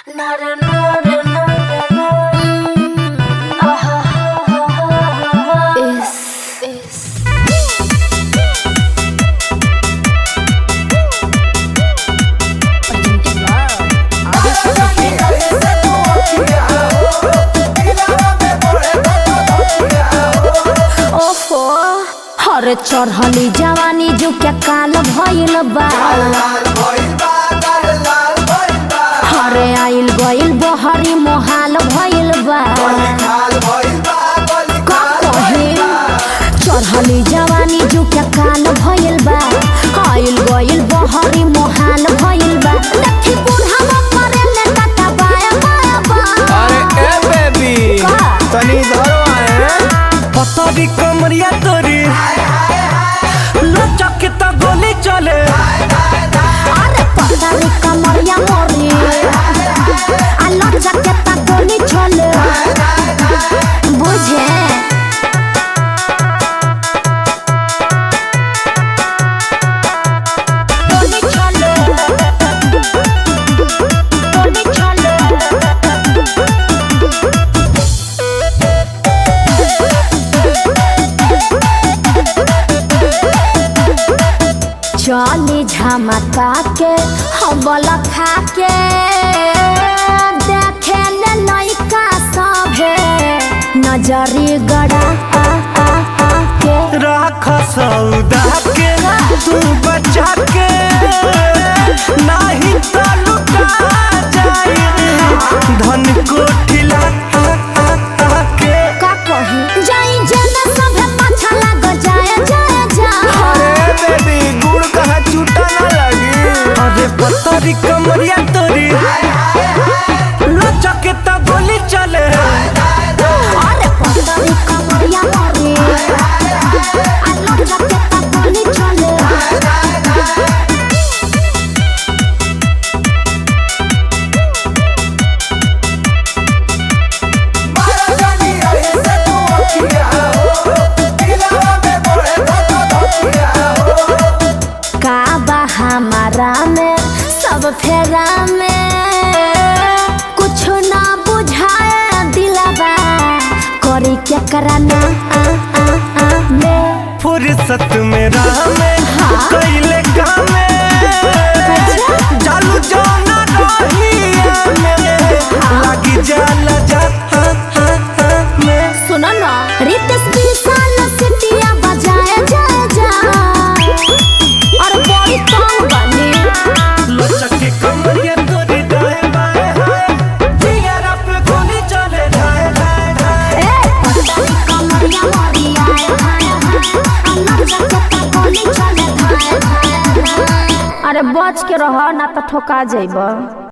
ओफो हर चढ़ली जवानी जो क्या काल भइल बा हरे आइल गइल बहरी मोहाल भइल बा का कहे चढ़ली जवानी जो क्या काल भइल बा आइल गइल बहरी मोहाल भइल बा लट्ठी बुढ़ावा मरे ले टाटा बाया बाया बा अरे ए बेबी का? तनी इधर आए पतरी कमरिया तोरी लचक के तो गोली चले अरे पतारी कमरिया मोरी आलो जकेता गोली चले बुझे गोली चले गोली चले चली झमका के हबल खा के देखे ले लइका सभे नजरी गड़ा आ आ आ के राख सौदा के तू बचा के नहीं तो लुटा जाए धन को ठिला के का कही जाई जेना सभे पाछा लाग जाए जाए जाए अरे बेबी गुड़ कहाँ छूटा ना लगी अरे पतरी कमरिया तोरी लचक के तो गोली चले अरे पतरी कमरिया मोरी आलो जकेता गोली चले का बा हमारा में सब फेरा में कुछ ना बुझाए दिलबा करी क्या कराना आ आ आ में फुर्सत में राह में कैले काम चालू जाना रहिया में लगी जाला जा हाँ, हाँ, हाँ, में सुनो ना रितेश विशाल सिटिया बजाए जा जा और बड़ी तंग बनी लचक के कमरिया तोरी दाएं बाएं हाय जिगर पे गोली चले जाए जाए जाए ए पतली कमरिया मोरी आए हाय हाय अल्लाह जकता गोली चले हाय हाय हाय। अरे बच के रह ना तो ठोका जाइब